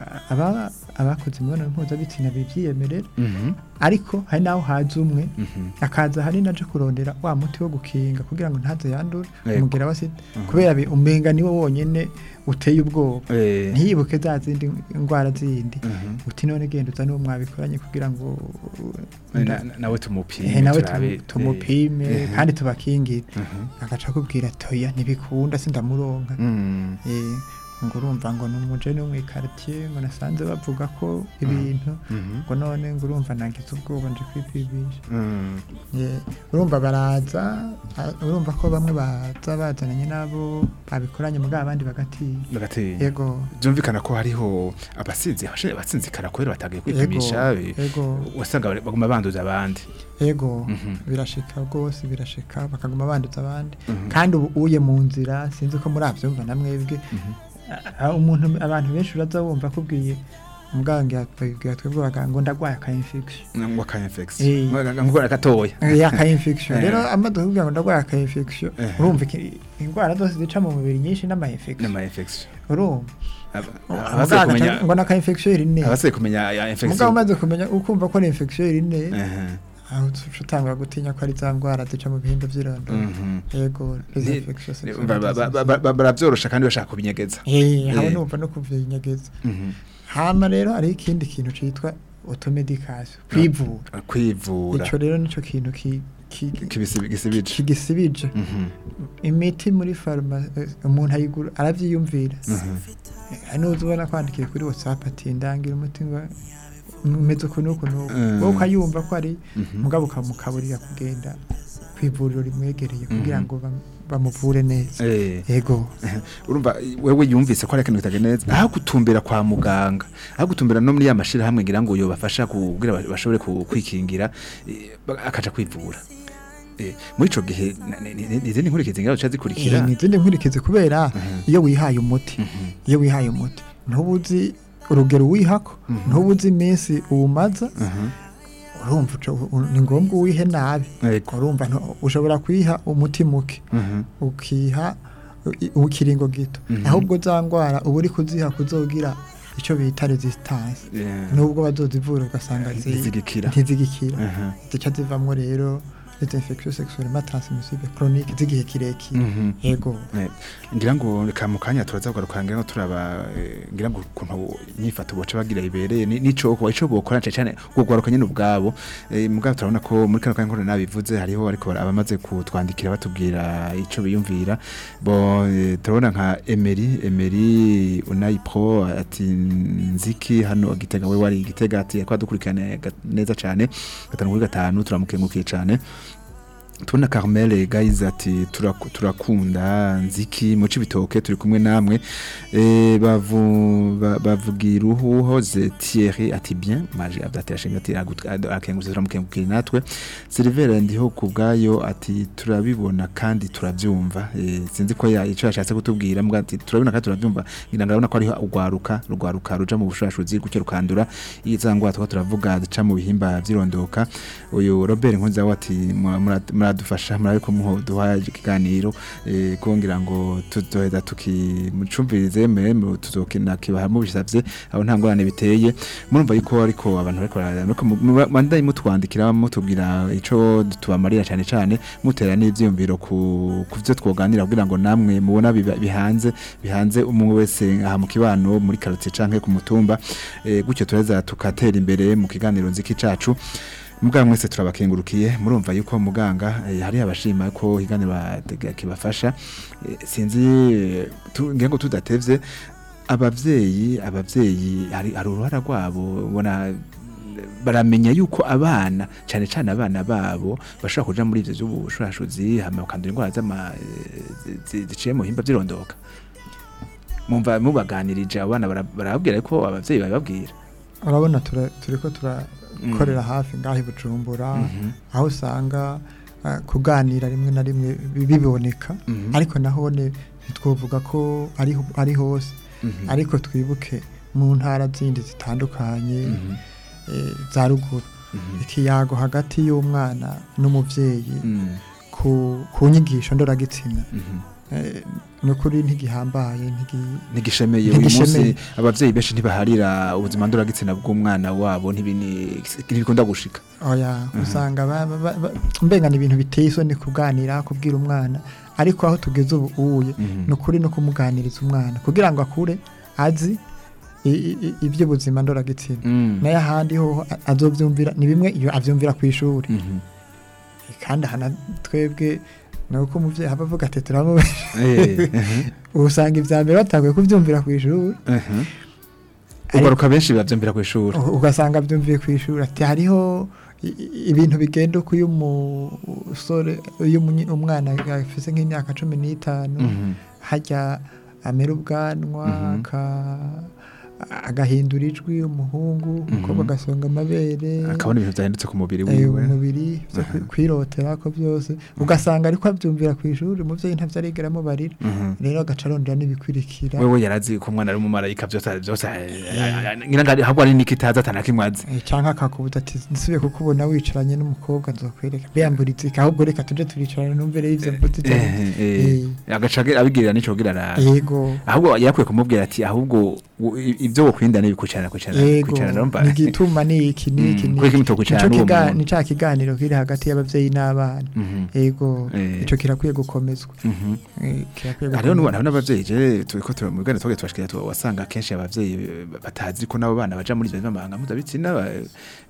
aba abakoze imibonano mpuzabitsina bivyiyemerera Mhm. ariko hari naho haza umwe Mhm. akaza hanini aje kurondera wa muti wo gukinga kugira ngo ntaze yandure Yego. umugera wa sida kubera bi- umenga niwo wonyene uteye ubwoba Eh. ntiyibuke za zindi ndwara zindi Mhm. uti none genda uza n'uwo mwabikoranye kugira ngo Na- na- nawe tumupime eh, nawe turabe, tumu- tumupime eh, kandi tubakingire Mhm. agaca akubwira toya ntibikunda sindamuronka Mm. Eh, ngo urumva ngo ni umujene wo mw'ikaritiye ngo nasanze bavuga ko ibintu Mhm. ngo none ngo urumva nagize ubwoba nje kwipimisha Mm. Eh, urumva baraza ah, urumva ko bamwe baza bazananye n'abo babikoranye mugabo abandi bagatinya Bagatinya. yego byumvikana ko hariho abasinzi abashinzwe abatsinzikara kubera batagiye kwipimisha Yego, eh, yego. wasanga bari- baguma banduza abandi yego Mhm. birashika rwose birashika bakaguma banduza abandi Mhm. kandi ubu uye mu nzira sinzi ko murabyumva na mwebwe Ah, umuntu abantu benshi uraza wumva akubwiye muganga yatubwira twebwe abaganga ngo ndagwaye aka infection ngo aka infection Eh. ngora gatoya Eh, aka infection Eh. rero amaze kuvuga ngo ndagwaye aka infection Eh. urumva iki- indwara zose zica mu mubiri nyinshi n'ama infection n'ama infection urumva Aba- Muganga abasigaye agaca kumenya ngo naka infection iri ne abasigaye kumenya ya mugabo infection umaze kumenya ukumva ko ni infection iri ne Ehe. aho uca utangura gutinya ko ari za ndwara zica mu bihimba by'irondo Mhm. yego les Ni- infections Ba- sexuelles ba- ba- ba- ba- baravyorosha kandi bashaka kubinyegeza Eh, haba Eh. numva no kuvinyegeza Mhm. hama rero hariho ikindi kintu citwa automedication kwivura kwivura ico rero nico kintu ki- ki- Kibisi- gisibije kigisibije Mhm. imiti muri farumasi umuntu ayigura aravyiyumvira Mhm. hari n'uzi ubona kwandikiye kuri whatsapp ati ndangira umuti ngo umeze uku n'uku n'uku Mm. wowe ukayumva ko ari Mhm. mugabo ukamukaburira kugenda ku ivuriro rimwegereye kugira Mhm. ngo bam- bamuvure neza Eh. yego urumva wewe yumvise ko ari ikintu kitagenze neza aho gutumbera kwa muganga aho gutumbera no muri ya mashirahamwe ngira ngo yobafasha kugira ba- bashobore ku- kwikingira eh, ba- akaja kwivura Eh, muri ico gihe na- ni- ni- ni izindi nkurikizi ngira zica zikurikira Eh, ni izindi nkurikizi kubera Mhm. iyo wihaye umuti Mhm. iyo wihaye umuti ntubuzi urugero wihako Mhm. ntubuzi iminsi uwumaza Mhm. urumva uca- u- ni ngombwa uwihe nabi Yego. urumva ntu- ushobora kwiha umuti muke Mhm. ukiha i- ikiringo gito Mhm. ahubwo za ndwara uba uri kuziha kuzogira icyo bita resistance Yeah. nubwo bazozivura ugasanga zi- Ntizigikira. ntizigikira Mhm. zica zivamwo rero les infections sexuellement transmissibles chroniques z'igihe kirekire Mhm. yego Eh, ngira ngo reka mu kanya turaza kugaruka ngira ngo turaba eh, ngira ngo ukuntu inyifato boca bagira ibereye ni- nico kuba ico bokora cyane cyane kugwaruka nyene ubwabo eh, mugabo turabona ko muri kano kanya nkora nabivuze hariho ariko abamaze kutwandikira batubwira ico biyumvira bo eh, turabona nka Emery Emery Unai Pro ati nziki hano gitega we wari gitega ati kwa dukurikirana neza cyane gatanu kuri gatanu turamukengukiye cyane tubona Carmel guys ati turaku- turakunda nziki muci bitoke turi kumwe namwe eh bavu ba- bavugira uhoze Thierry ati bien maje adatera shimwe ati akenguze turamukengukira natwe Silver ndiho kubgayo ati turabibona kandi turavyumva eh sinzi ko ya ico yashatse kutubwira mbwa ati turabibona kandi turavyumva ngira ngabona ko ariho ugwaruka rugwaruka ruja mu bushashutsi gucyo rukandura izangwa tukaba turavuga zica mu bihimba vyirondoka uyu Robert Nkunza we ati mura- mura- muradufasha murabe ko muduha ikiganiro eh, kugira ngo tuzoheza tukimucumvirize mwe tuzokina kibaha mubisavye aho nta ngorane biteye murumva yuko ariko abantu bariko bariko mandaye mutwandikira mutubwira ico tubamarira cyane cyane mutera n'ivyiyumviro ku kuvyo twoganira kugira ngo namwe mubona biba- bihanze bihanze umwe wese aha mu kibano muri quartier canke ku mutumba eh, gutyo tureza tukatera imbere mu kiganiro nziki cacu muganga mwese turabakengurukiye murumva yuko muganga eh, hari abashima ko higaniro batega- kibafasha Eh, sinzi eh, tu- ngira ngo tudatevye abavyeyi abavyeyi hari hari uruhara rwabo ubona baramenya yuko abana cyane cyane abana babo bashobora kuja muri ivyo vy'ubushurashuzi hama bakandura indwara z'ama eh, zi- zi- ziciye mu bihimba vy'irondoka mumva mubaganirije abana bara- barababwira ko abavyeyi babibabwira urabona tura- turiko turakorera hafi ngaho i bujumbura Mhm. aho usanga ah, kuganira rimwe na rimwe bi- biboneka Mhm. ariko nahone ntitwovuga ko ari ho- ari hose Mhm. ariko twibuke mu ntara zindi zitandukanye Mhm. eh, za ruguru Mhm. ikiyago hagati y'umwana n'umuvyeyi Mhm. ku, ku nyigisho ndoragitsina Mhm. eh, nukuri ntigihambaye ntigi ntigishemeye uyu Ntigishemeye. munsi abavyeyi benshi ntibaharira ubuzima ndoragitsina bw'umwana wabo ntibini- ntibikunda gushika oya usanga ba- ba- ba- ba- mbenga ni ibintu biteye isoni kuganira kubwira umwana ariko aho tugeze ubu uye Mhm. ni ukuri no kumuganiriza umwana kugira ngo akure azi i- i- i- iby'ubuzima ndoragitsina Mm. nayo ahandi ho a- azovyumvira ni bimwe iyo avyumvira ku ishuri Mhm. kandi ahana twebwe ni uko umuvyeyi aba avuga ati turamu Eh, mhm. usanga ivya mbere batanguye kuvyumvira ku ishuri Mhm. ugaruka benshi bavyumvira ku ishuri U- ugasanga byumviye ku ishuri ati hariho i- i- ibintu bigenda uko iyo umusore iyo umunyi- umwana afise nk'imyaka cumi n'itanu Mhm. hajya amera ubwanwa Mhm. aka- agahindura ijwi umuhungu umukobwa Mhm. agasonga amabere akabona ibintu vyahindutse ku mubiri eh, wiwe umubiri vyo kwi- Aha. kwirotera ko byose ugasanga ariko abyumvira ku ishuri umuvyeyi ntavyo arigera amubarira Mhm. rero agaca arondera n'ibikwirikira wewe yarazi ko umwana ari umumarayika vyose vyose ngira ngo ahubwo ari nikitaza atanakimwe azi Eh, canke akakubuza ati nsubiye kukubona wicaranye n'umukobwa nzokwereka biyamburiza iki ahubwo reka tuje turicarana numvere y'ivyo mvuze cyane Eh, eh, agaca abigirira nico kugira ara yego ahubwo yarakwiye kumubwira ati ahubwo u- i- ibyo wokwirinda ni kwicarana kwicarana yego kwicarana urumva nigituma niki niki Mm, niki. kuko mutokwicarana Nico n'uwo kiga- muntu. ni ca kiganiro kiri hagati y'abavyeyi n'abana Mhm. yego Eh. ico kirakwiye gukomezwa Mhm. Eh, kirakwiye hariho n'ubu- gukomezwa hariho n'abavyeyi je turiko tu- mu bwana twagiye twashikira tu- wasanga kenshi abavyeyi eh, batazi ko nabo bana baja muri ivyo bimamanga mpuzabitsina ba- eh,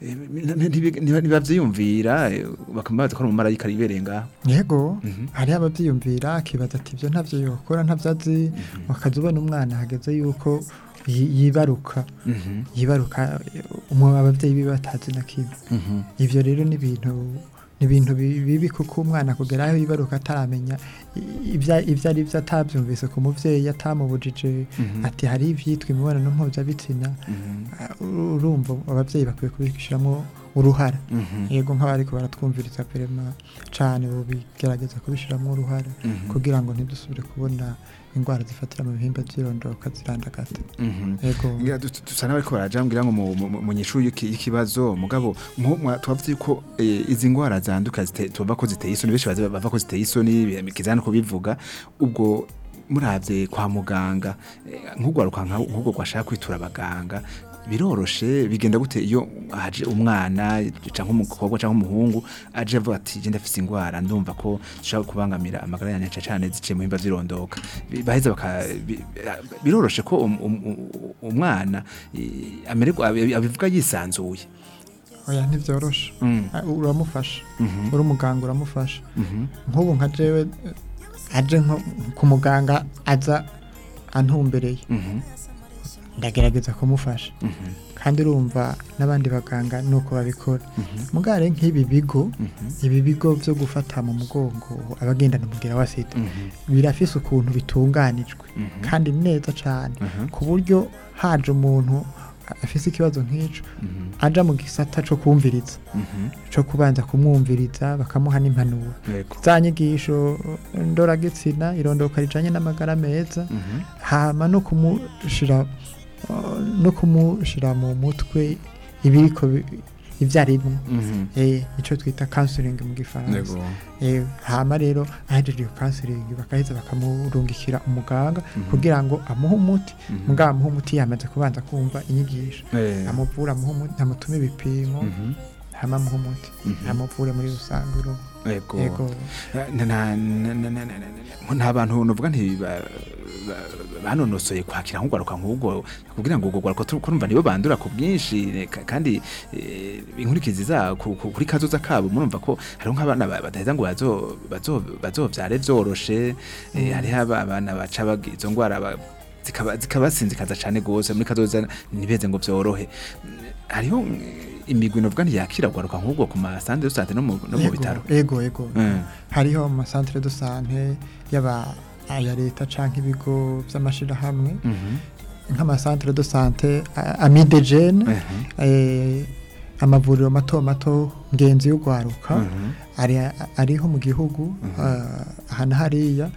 ntibi- ntiba- ntibavyiyumvira eh, bakaba bazi ko ari umumarayika yibereye ngaho yego Mhm. hariho abavyiyumvira akibaza ati ivyo ntavyo yokora ntavyo azi wakaza ubona umwana hageze yuko yi- yibaruka Mhm. yibaruka eh, umu abavyeyi biwe batazi na kimwe Mhm. ivyo rero ni ibintu ni ibintu bi- bibi kuko umwana kugera aho yibaruka ataramenya i- ivya- ivyo ari vyo atavyumvise ku muvyeyi atamubujije Mhm. ati hari ivyitwa imibonano mpuzabitsina Mhm. Ah, urumva abavyeyi bakwiye kubishiramwo uruhara Mhm. yego nk'abariko baratwumviriza perema cane bobigerageza kubishiramwo uruhara Mhm. kugira ngo ntidusubire kubona ingwara zifatira mu bihimba vy'irondoka zirandagata Mhm. yego Ngira du- du- dusa n'abariko baraja ngira ngo mu- mu mu nyishu y'iki- y'ikibazo mugabo nko mwa- twavuze yuko eh, izi ngwara zanduka zite- tuvuga ko ziteye isoni benshi bazi- bava ko ziteye isoni kizana kubivuga ubwo muravye kwa muganga eh, nk'ugwaruka nka- nk'ubwo gwashaka kwitura abaganga biroroshe bigenda gute iyo haje umwana canke umukobwa canke umuhungu aje avuga ati je ndafise ingwara ndumva ko zishobora kubangamira amagara yanjye cane cane ziciye mu bihimba vy'irondoka Bi- baheza baka bi- biroroshe ko um- um- um- umwana eh, amererwa abi- abivuga yisanzuye oya ntivyoroshe Mm. Ah, uramufasha Mhm. uri umuganga uramufasha Mhm. nk'ubu nka jewe eh, aje nko ku muganga aza antumbereye Mhm. ndagerageza kumufasha Mhm. kandi urumva n'abandi baganga nuko babikora Mhm. mugare nk'ibi bigo Mhm. ibi bigo vyo gufata mu mugongo abagendana umubwira wa sida Mhm. birafise ukuntu bitunganijwe Mhm. kandi neza cane Mhm. ku buryo haje umuntu afise ikibazo nk'ico Mhm. aja mu gisata co kumviriza Mhm. co kubanza kumwumviriza bakamuha n'impanuro Yego. za nyigisho ndoragitsina irondoka rijanye n'amagara meza Mhm. hama no kumushira uh, no kumushira mu mutwe ibiriko bi- ivyarimwo Mhm. eh ico twita counseling mu gifaransa Yego. eh hama rero ahejeje iyo counseling bakaheza bakamurungikira umuganga Mhm. kugira ngo amuhe umuti Mhm. mugabo amuhe umuti yamaze kubanza kumva inyigisho Eh. amuvura amuhe umuti amutume ibipimo Mhm. hama amuhe umuti Mhm. amuvure muri rusange urumva. Yego. yego Na- na- na- na- na- na- na- nta bantu nuvuga nti ba- ba- banonosoye kwakira nk'ugwaruka nk'ubwo kugira ngo ubwo gwaruka tu- kurumva nibo bandura ku bwinshi eh, ka- kandi eh, inkurikizi za ku- ku- kuri kazoza kabo murumva ko hariho nk'abana ba- badaheza ngo bazo- bazo- bazovyare vyoroshe eh, hariho aba- abana baca bagira izo ngwara ba- zikaba- zikabasinzikaza cane gose muri kazoza ntibeze ngo vyorohe hariho mm, imigwi novuga ntiyakira gwaruka nk'ubwo ku masande dosante no mu no mu Yego, bitaro yego yego Mm. hariho amasantere de sante yaba aya leta canke ibigo vy'amashirahamwe Mhm. nk'amasantere de sante amidegene Mhm. eh, amavuriro mato mato ngenzi y'ugwaruka Mhm. ari ariho mu gihugu ah, aha na hariya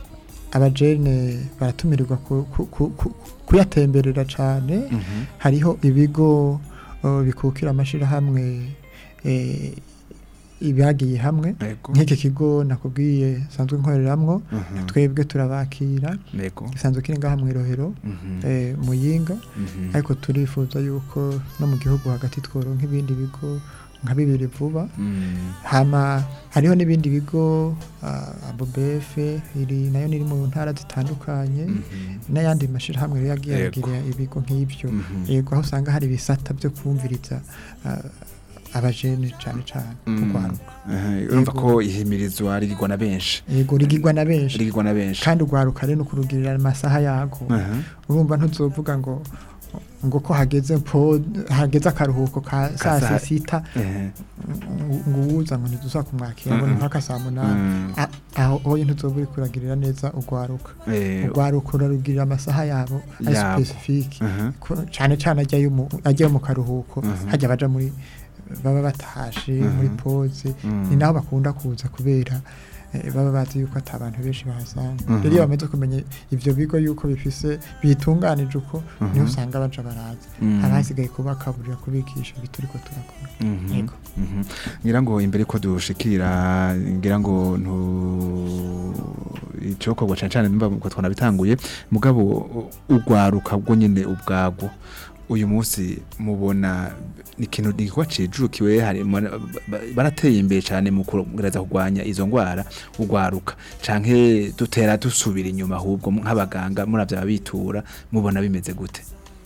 abajene baratumirirwa ku- ku- ku- ku- kuyatemberera cane Mhm. hariho ibigo uh, bikukira amashirahamwe eh, ibyagiye hamwe Yego. nk'iki kigo nakubwiye sanzwe nkoreramwo Mhm. twebwe turabakira Yego. gisanzwe kiri ngaha mu irohero Mhm. eh, muyinga Mhm. ariko turifuza yuko no mu gihugu hagati tworonka ibindi bigo nka bibiri vuba Mm. hama hariho n'ibindi bigo uh, abobefe iri nayo niri mu ntara zitandukanye Mhm. n'ayandi mashirahamwe rero yagiye Yego. aragira ibigo nk'ibyo Mhm. yego aho usanga hari ibisata byo kumviriza uh, abajene cane cane Mm. kugwaruka Aha, urumva Yego. ko ihimirizwa rigirwa na benshi yego rigirwa na benshi rigirwa na benshi kandi ugwaruka rero no kurugirira amasaha yago Aha. urumva ntuzovuga ngo ngo ko hageze po hageze akaruhuko ka saa Ka saa- sita Ehe. ngo uwuza ngo ntiduza kumwakira ngo ni Mm-mm. mpaka saa munani Mm. A- aho hoye ntuzoba uri kuragirira neza ugwaruka Eh, ugwaruka urarugirira amasaha yabo ari Yabo. specifique aha. Ko- cane cane ajyayo mu ajyayo mu karuhuko Mhm. hajya baja muri baba batashe Mhm. muri pause Mm. ni naho bakunda kuza kubera eh, baba bazi yuko ata abantu benshi bahasanga Mhm. rero iyo bamaze kumenya ivyo bigo yuko bifise bitunganije uko Mhm. niho usanga baja baraza Mm. haba hasigaye kubakaburira kubigisha ibyo turiko turakora Mhm. Yego. Mhm. ngira ngo imbere ko dushikira ngira ngo ntu icokorwa cane cane numva ko twanabitanguye mugabo u- ugwaruka bwo nyene ubwagwo uyu munsi mubona ni ikintu nigwa cijukiwe hari mu- ba- barateye imbere cane mu kugereza kurwanya izo ngwara ugwaruka canke dutera dusubira inyuma ahubwo nk'abaganga muravya ababitura mubona bimeze gute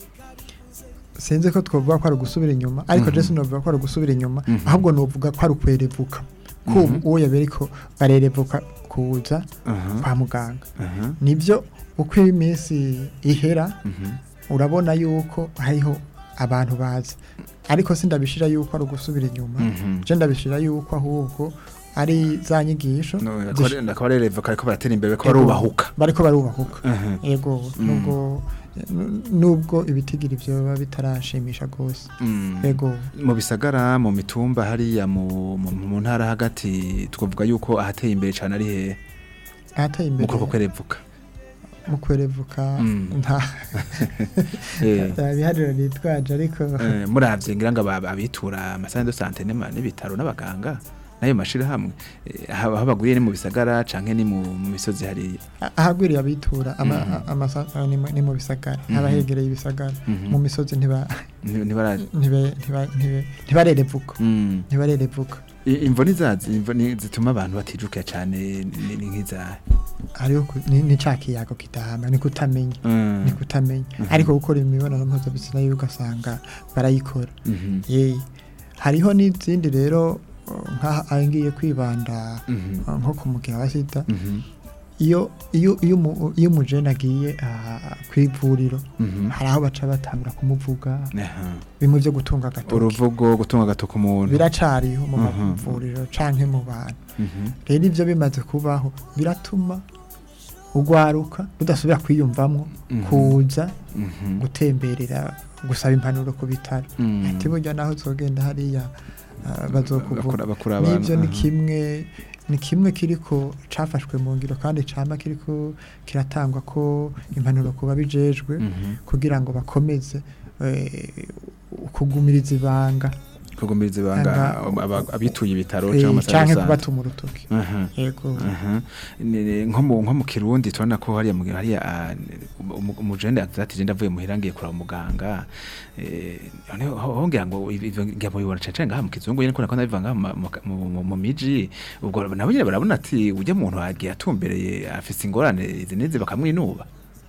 sinzi ko twovuga ko ari ugusubira inyuma ariko Mhm. je sinovuga ko ari ugusubira inyuma Mhm. ahubwo novuga ko ari ukwerevuka ko Mhm. uwo yaberiko barerevuka kuza Aha, kwa muganga aha, nibyo uko iminsi ihera mhm, urabona yuko hariho abantu baza ariko sindabishira yuko ari ugusubira inyuma mhm. je ndabishira yuko ahubwo ari za nyigisho No, zish- akaba rerevuka ariko baratera imbere ko Ego. barubahuka bariko barubahuka Aha. ego Mm. nubwo nubwo ibitigira ivyo biba bitarashimisha gose Mm. ego mu bisagara mu mitumba hariya mu, mu, mu ntara hagati twavuga yuko ahateye imbere cyane ari hehe ahateye mu imbere kuboko kwerevuka mu kwerevuka Mm. nta Eh, nta bihariro nitwaje ariko eh, muravye ngira ngo aba- abitura amasane de sante n'ama- n'ibitaro n'abaganga nayo mashirahamwe eh, aho aho baguriye ni mu bisagara canke ni mu mu misozi hariya a- ahagwiriye abitura ama- Mhm. a- amasa- a- ni mu- ni mu bisagara Mhm. abahegereye ibisagara Mhm. mu misozi ntiba Ni- nibara ntibe- ntiba- ntibe- ntibarerevuka Mm. ntibarerevuka I- imvo nizazi imvo ni- zituma abantu batijukira cane ni ni nk'izahe hariho ku- ni ni ca kiyago kidahama ni kutamenya Mm. ni kutamenya Mhm. ariko gukora imibonano mpuzabitsina yo ugasanga barayikora Mhm. ye hariho n'izindi rero uh, nk'aha aho ngiye kwibanda Mhm. uh, nko ku mugera wa sida Mhm. iyo iyo iyo umu- iyo umujene agiye ah, kw'ivuriro Mhm. hari aho baca batangura kumuvuga Aha. bimwe byo gutunga agatoki uruvugo gutunga agatoki umuntu biracariho mu Mhm. mavuriro canke mu bantu Mhm. rero ibyo bimaze kubaho biratuma ugwaruka rudasubira kwiyumvamwo Mhm. kuza Mhm. gutemberera gusaba impanuro ku bitaro Mm. ati burya naho uzogenda hariya ah, bazokuvuga Bakura- bakura abantu, n'ibyo ni aha. kimwe ni kimwe kiriko cafashwe mu ngiro kandi cama kiriko kiratangwa ko impanuro kuba bijejwe Mhm. kugira ngo bakomeze eh, kugumiriza ibanga kugumiriza ibanga Anga- aba- abituye ibitaro eh, cyangwa canke amasanzu kubatuma urutoki Aha. yego Aha. Ni- ni- nko mu nko mu kirundi turabona ko hariya mu hariya ah, umu- umujende ati je ndavuye muhira ngiye kuraba muganga eh noneho ho- hongera ngo ivyo ngira mubibona cane ngaha mu kizungu nyene ko nakona biva ngaha mu- mu- mu- mu- mu miji ubwo nabo nyene barabona ati ujya muntu agiye atumbereye afise ingorane izi n'izi bakamwinuba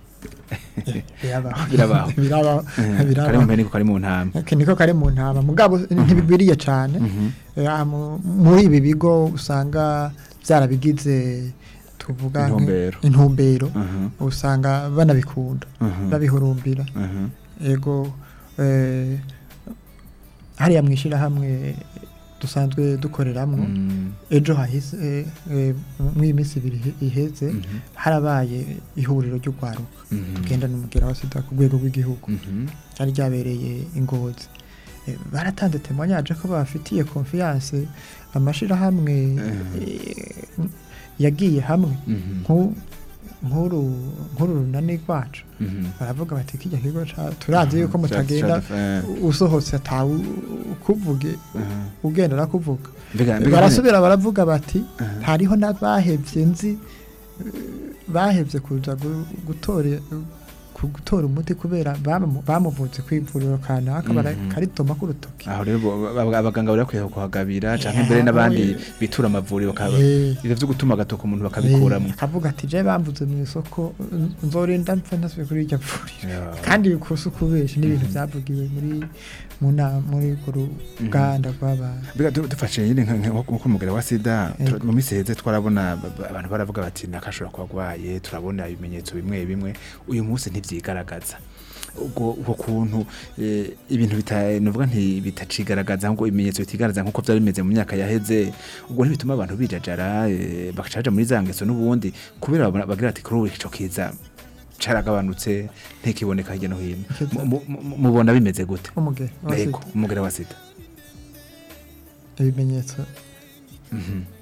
birabaho Birabaho. birabaho kari mu birabaho mpene kari mu ntama Aka niko kari mu ntama mugabo ntibigwiriye cane Mhm. Eh, aha mu- muri ibi bigo usanga byarabigize tuvuga nk- Intumbero. intumbero Mhm. usanga banabikunda Mhm. babihurumbira Mhm. ego eh, hariya mwishirahamwe dusanzwe dukoreramwo Mm. ejo hahise eh, eh, mw'iyi minsi ibiri ihe- iheze Mhm. harabaye ihuriro ry'urwaruka Mhm. tugenda n'umugera wa sida ku rwego rw'igihugu Mhm. ryari ryabereye ingozi Eh, baratanze temoignage ko bafitiye confiance amashirahamwe eh, yagiye hamwe Mhm. nku- nk'uru nk'uru runani rwacu Mhm. baravuga bati kijya kigo ca- turazi yuko Ca- mutagenda ca- eh, usohotse atawe ukuvuge aha. ugenda arakuvuga Mbega- mbega- barasubira baravuga bati Aha. hariho n'abahevye nzi eh, bahevye kuza gu- gutora ku- gutora umuti kubera bamu- bamuvutse kw'ivuriro kanaka Mhm. barakaritoma k'urutoki aho rero bo- ba- abaganga bari bakwiye kuhagabira canke Eh, mbere aho, n'abandi eh. bitura amavuriro bakaba Eh. ivyo vyo gutuma agatoka umuntu bakabikuramwo Eh, akavuga ati je bamvuze mu isoko n- nzorinda mpfa ntasubiye kuri iryo vuriro Ya. kandi bikusa ukubesha n'ibintu byavugiwe muri mu nama muri urwo ruganda rw'abantu mbega du- dufashe nyine nka- nka- nko kumugera wa sida Yego. tu- mu minsi heze twarabona ba- ba- abantu baravuga bati nakashobora kuba agwaye turabona ibimenyetso bimwe bimwe uyu munsi ntivyigaragaza ubwo ubwo kuntu eh, ibintu bita nuvuga nti bitacigaragaza ngo ibimenyetso bitigaragaza nkuko vyari bimeze mu myaka yaheze ubwo ntibituma abantu bijajara eh, bagaca baja muri za ngeso n'ubundi kubera babona- bagira ati kuri ubu ico kiza caragabanutse ntikiboneka hirya no hino Ikiza- Mu- mu- mu- mubona bimeze gute umugera wa yego sida. umugera wa sida ibimenyetso Mhm.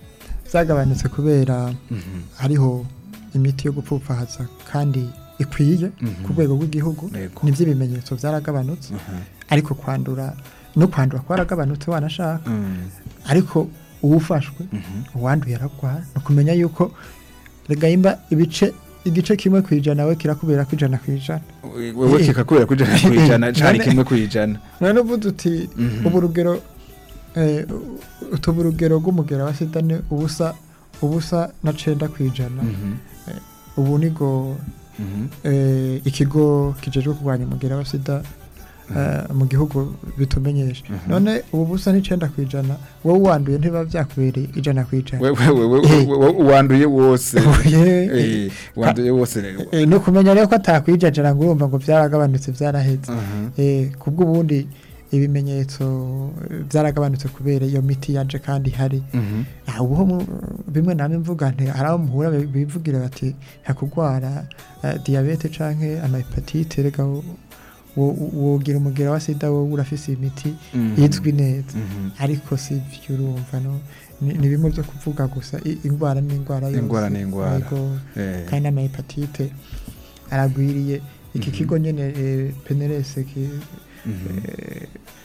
zagabanutse kubera Mhm. hariho imiti yo gupfupfahaza kandi ikwiye Mhm. ku rwego rw'igihugu Yego. nibyo ibimenyetso byaragabanutse Aha. ariko kwandura no kwandura kwaragabanutse wanashaka Mm. ariko uwufashwe Mhm. uwanduye aragwara ni ukumenya yuko regayimba ibice igice kimwe ku ijana we kirakubera ku ijana ku ijana wewe kikakubera ku ijana ku ijana cari None- kimwe ku ijana none uvuze uti Mhm. ubu urugero eh, utuba urugero rw'umugera wa sida ni ubusa ubusa na cenda ku ijana Mhm. ubu nigo Mhm. eh, ikigo kijejwe kurwanya umugera wa sida eh, mu gihugu bitumenyesha Mhm. none ubu busa n'icenda ku ijana wowe wanduye ntiba vyakubereye ijana ku ijana wewe wewe wewe wanduye wose Oye, Eh, wanduye wose eh, ni ukumenya rero ko atakwijajara ngo urumva ngo vyaragabanutse vyaraheze Aha. Eh, kubw'ubundi ibimenyetso eh, byaragabanutse kubera iyo miti yaje kandi hari Mhm. Ah, ubu ho mu- bimwe namwe mvuga nti hari abo muhura bi- bivugira bati hakugwara uh, diyabete canke amahepatite rega wo- wo- wogira umugera wa sida wowe urafise imiti Mhm. izwi neza Mhm. ariko si vyo urumva no ni ni bimwe byo kuvuga gusa I- ingwara ni ingwara yose Ingwara ni ingwara. Yego. Eh. kandi n'amahepatite aragwiriye iki Mhm. kigo nyene eh, penerese ki Mhm. eh,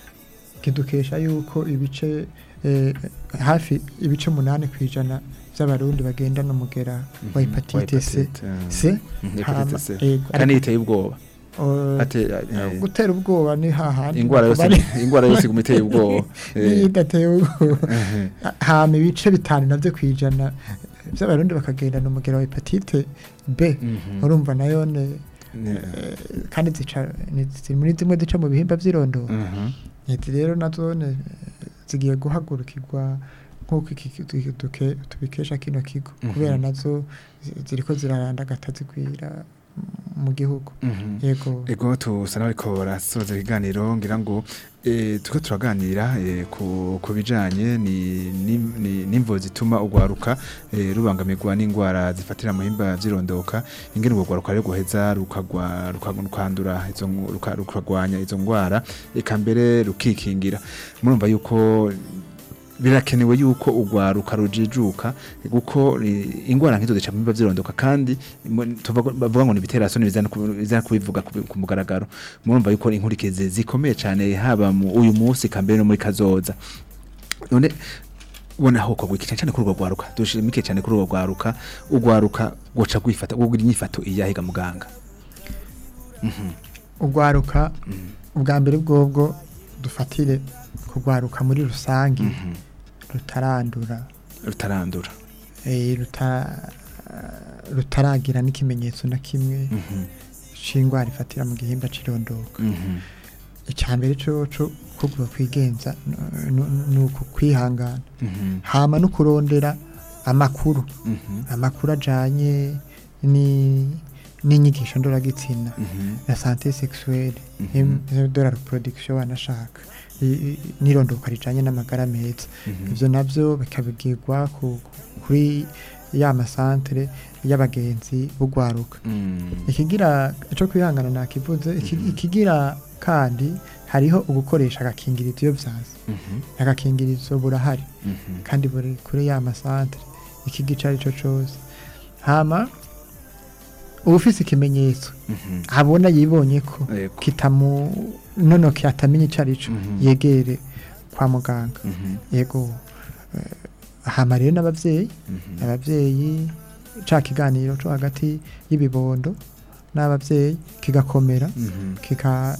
kidukesha yuko ibice eh, hafi ibice munani ku ijana by'abarundi bagendana umugera wa Mhm. hepatite C Hepatite, ah. C Mhm, hama, hepatite C. yego, kandi ariko, iteye ubwoba eh, ate eh, gutera ubwoba ni hahandi ingwara yose bari- ingwara yose iguma iteye ubwoba niyo Eh. idateye ubwoba Eh. hama ibice bitanu navyo ku ijana by'abarundi bakagendana umugera wa hepatite B Mhm. urumva nayo ne Ne- eh, kandi zica ni ziri muri zimwe zica mu bihimba vy'irondoro Mhm. Izi rero nazo ne- zigiye guhagurukirwa nk'uko iki ki- tu- tuke- tubikesha kino kigo Mhm. kubera nazo zi- ziriko zirarandagata zigwira mu gihugu Mhm. yego ego tusa n'abariko barasoza ikiganiro ngira ngo eh, turiko turaganira eh, ku ku bijanye ni- ni- ni- n'imvo zituma urwaruka eh, rubangamirwa n'indwara zifatira mu bihimba vy'irondoka ingene urwo rwaruka rero guheza rukagwa- ruka- rukandura izo ngu- ruka- rukagwanya izo ndwara eka mbere rukikingira murumva yuko birakenewe yuko urwaruka rujijuka kuko eh, ingwara nk'izo zica mu bihimba vy'irondoka kandi mu- tuvuga- bavuga ngo ni ibiterasoni bizana ku- bizana kubivuga ku ku mugaragaro murumva yuko inkurikizi zikomeye cyane haba mu uyu munsi kambere no muri kazoza none ubona aho kogwa iki cyane kuri urwo rwaruka dushimike cyane kuri urwo rwaruka urwaruka goca gwifata gugira inyifato iyahiga muganga Mhm, urwaruka mhm, ubwa mbere bwobwo dufatire kurwaruka muri rusange mhm. rutarandura rutarandura eh, ruta- rutaragira n'ikimenyetso na kimwe Mhm, c'ingwara ifatira mu gihimba c'irondoka mhm, icya mbere coco kuvuga kwigenza n- n- ni uku kwihangana mhm, hama no kurondera amakuru mhm, amakuru ajanye ni n'inyigisho ndoragitsina mhm, na sante sexuelle Mhm. de la reproduction wanashaka I- i- n'irondoka rijanye n'amagara meza mhm. ivyo navyo bikabigirwa ku- kuri ya masantere y'abagenzi b'ugwaruka Mm, ikigira ico kwihangana nakivuze iki- Mhm. ikigira kandi hariho ugukoresha agakingirizo iyo vyaza mhm, agakingirizo burahari mhm, kandi buri kuri ya masantere iki gice arico cose hama uwufise ikimenyetso mhm. abona yibonye ko Yego. kitamu nonoke atamenya ico arico Mhm. yegere kwa muganga Mhm, yego eh, hama rero n'abavyeyi mhm, abavyeyi ca kiganiro co hagati y'ibibondo n'abavyeyi kigakomera mhm. kika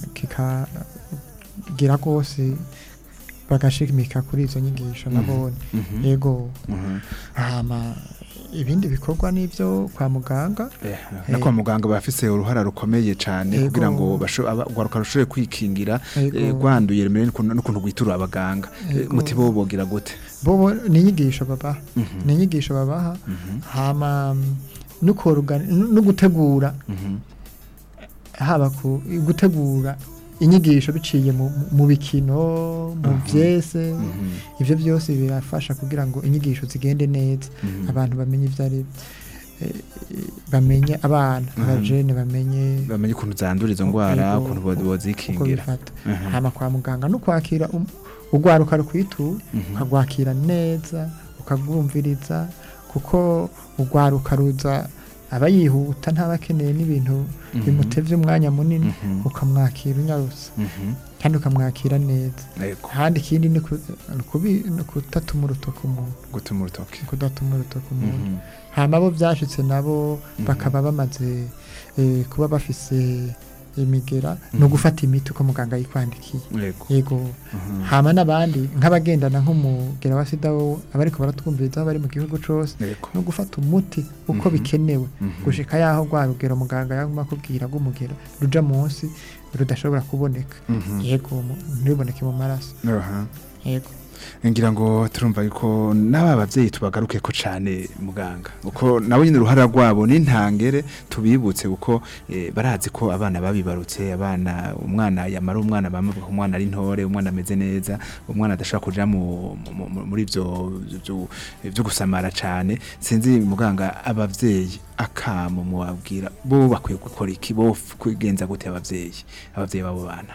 kikagira rwose bagashimika kuri izo nyigisho Mhm. nabonye Mhm, yego mhm. hama ibindi bikorwa n'ivyo kwa muganga Eh, no kwa muganga bafise uruhara rukomeye cyane Yego. kugira ngo basho- aba- urwaruka rushobore kwikingira Yego. eh, rwanduye remere n'ukuntu n'ukuntu rwitura abaganga Eh, Yego. muti bo bogira gute bobo ni inyigisho babaha Mhm, ni inyigisho babaha mhm, hama mm, no korugana- no gutegura mhm, haba ku gutegura inyigisho biciye mu, mu bikino mu Mhm. vyese mhm, ivyo byose birafasha kugira ngo inyigisho zigende neza mhm. abantu bamenye ivyo ari eh, bamenye abana Mhm. abajene bamenye bamenye ukuntu zandura izo ndwara Yego, ukuntu bo- uko bozikingira bifata Mhm, hama kwa muganga no kwakira um- urwaruka rukwitura mhm, ukagwakira neza ukabwumviriza kuko urwaruka ruza aba yihuta ntaba akeneye n'ibintu bimutevye umwanya munini Mhm. ukamwakira unyarutse Mhm. kandi ukamwakira neza Yego. kandi ikindi ni ku- ni kubi- ni kudatuma urutoki umuntu gutuma urutoki kudatuma urutoki umuntu Mhm. hama bo byashitse nabo Mhm. bakaba bamaze eh, kuba bafise imigera ni ugufata imiti uko muganga yikwandikiye Yego. yego Mhm. hama n'abandi nk'abagendana nk'umugera wa sida wo abariko baratwumviriza aho bari mu gihugu cose Yego. no gufata umuti uko Mhm. bikenewe Mhm. gushika yaho rwa rugero muganga yaguma akubwira rw'umugera ruja munsi rudashobora kuboneka Mhm. yego mu- ntiboneke mu maraso Aha. yego ngira ngo turumva yuko n'aba bavyeyi tubagaruke ko cane muganga uko nabo nyine uruhara rwabo n'intangere tubibutse uko eh, barazi ko abana babibarutse abana umwana yamara umwana bamavuga ko umwana ari ntore umwana ameze neza umwana adashobora kuja mu, mu, mu- muri ivyo vyo- vyo gusamara cane sinzi muganga abavyeyi akamo muwabwira bo bakwiye gukora iki bo kwigenza gute abavyeyi abavyeyi babo bana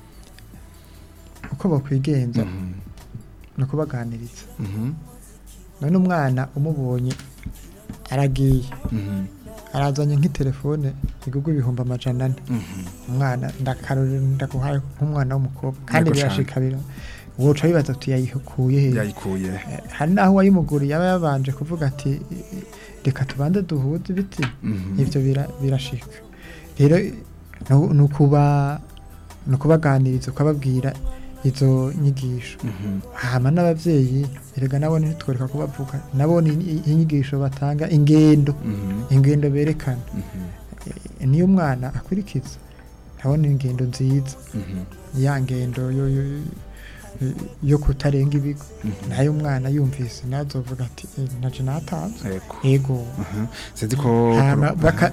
uko bakwigenza Mhm. ni ukubaganiriza Mhm. none umwana umubonye aragiye Mhm. arazanye nk'itelefone igurwa ibihumbi amajana ane Mhm. umwana ndakarorero ndaguhaye nk'umwana w'umukobwa kandi Yego cane. birashikarira woca wibaza uti yayikuye he yayikuye Eh, hari n'aho uwayimuguriye aba yabanje kuvuga ati "I- i- reka tubanze duhuze ibiti Mhm. ibyo bira- birashika rero nu- ni ukuba ni ukubaganiriza ukababwira izo nyigisho Mhm. hama n'abavyeyi erega nabo ntitwereka kubavuga nabo ni i- inyigisho batanga ingendo Mhm. ingendo berekana Mhm. Eh, niyo umwana akurikiza nabona ingendo nziza Mhm. ya ngendo yo, yo, yo kutarenga ibigo Mhm. nayo umwana yumvise nazovuga ati "Eh, naje natanze Yego. yego Mhm. sinzi ko hama baka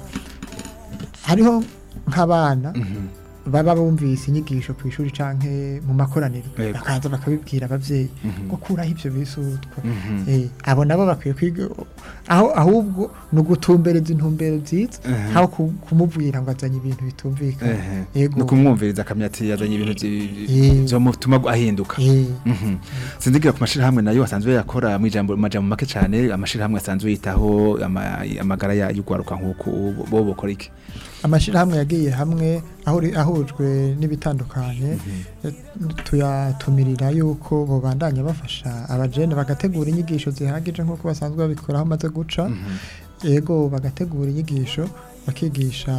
hariho nk'abana Mhm. baba bumvise inyigisho ku ishuri canke mu makoraniro Yego. bakaza bakabibwira abavyeyi Mhm. ngo kuraho ivyo bisutwa Mhm. Eh, abo nabo bakwiye kwiga aho ahubwo ni ugutumbereza intumbero nziza Mhm. aho ku- kumubwira ngo azanye ibintu bitumvikana Ehe. yego no kumwumviriza akamya ati yazanye ibintu vyi- Eh. vyomutuma ahinduka Eh, Mhm. sinzigira ku mashirahamwe nayo asanzwe yakora mu ijambo majambo make cane amashirahamwe asanzwe yitaho ama- amagara ya- y'ugwaruka nk'uko bo bokora iki amashirahamwe yagiye hamwe ahuri- ahujwe n'ibitandukanye eh, tuyatumirira yuko bobandanya bafasha abajene bagategura inyigisho zihagije nk'uko basanzwe babikora aho amaze guca Mhm. yego bagategura inyigisho bakigisha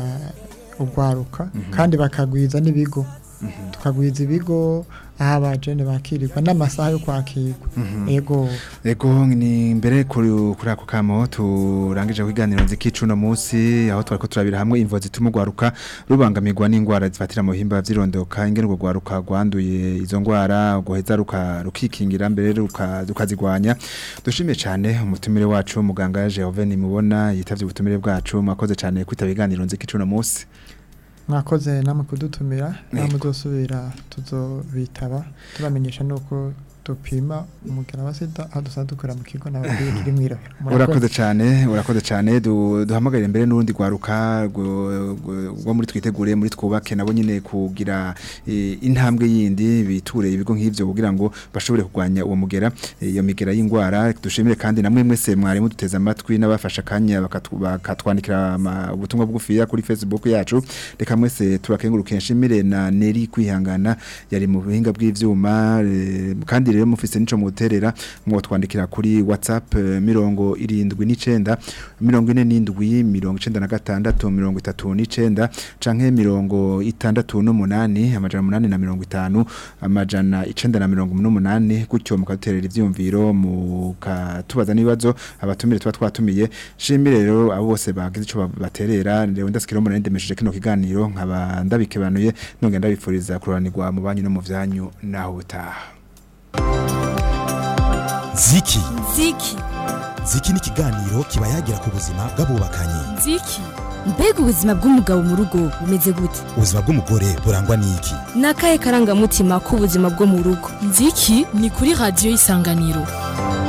urwaruka Mhm. kandi bakagwiza n'ibigo Mhm. tukagwiza ibigo aho abajene bakirirwa n'amasaha yo kwakirwa Mhm. yego Ego ni mbere kuri kuri ako kamo turangije kwiganira nziki cuno munsi aho twariko turabira hamwe imvo zituma ugwaruka rubangamirwa n'ingwara zifatira mu bihimba vyirondoka ingene urwo gwaruka rwanduye izo ngwara guheza ruka rukikingira mbere ruka rukazigwanya dushimiye cyane umutumire wacu muganga Jehovah nimubona yitavye ubutumire bwacu mwakoze cyane kwitaba ibiganiro nziki cuno munsi mwakoze namwe kudutumira namwe Yego. uzosubira tuzobitaba tubamenyesha nuko dupima umugera wa sida aho dusanzwe dukorera mu kigo n'ababyeyi kiri mw'irohero urakoze cyane urakoze cyane du- duhamagarire mbere n'urundi rwaruka rwo- rwo rwo muri twitegure muri twubake nabo nyine kugira eh, intambwe yindi biture ibigo nk'ivyo kugira ngo bashobore kurwanya uwo mugera eh, iyo migera y'ingwara dushimire kandi namwe mwese mwari muduteze amatwi n'abafasha akanya bakatu- bakatwandikira ama- ubutumwa bugufiya kuri Facebook yacu reka mwese turakenguruke nshimire na Neri kwihangana yari mu buhinga bw'ivyuma eh, kandi rero mufise nico muterera mwo twandikira kuri WhatsApp eh, mirongo irindwi n'icenda mirongo ine n'indwi mirongo icenda na gatandatu mirongo itatu n'icenda canke mirongo itandatu n'umunani amajana umunani na mirongo itanu amajana icenda na mirongo n'umunani gutyo mukaduterera ivyumviro mukatubaza n'ibibazo abatumire tuba twatumiye shimire rero abo bose bagize ico ba- baterera rero ndasikira umuntu ndemesheje kino kiganiro nkaba ndabikebanuye nongera ndabifuriza kuranirwa mu banyu no mu vyanyu naho butaha ziki ziki ziki ni ikiganiro kiba yagira ku buzima bw'abubakanye ziki mbega ubuzima bw'umugabo mu rugo bumeze gute ubuzima bw'umugore burangwa n'iki ni akahe karangamutima k'ubuzima bwo mu rugo ziki ni kuri radiyo y'isanganiro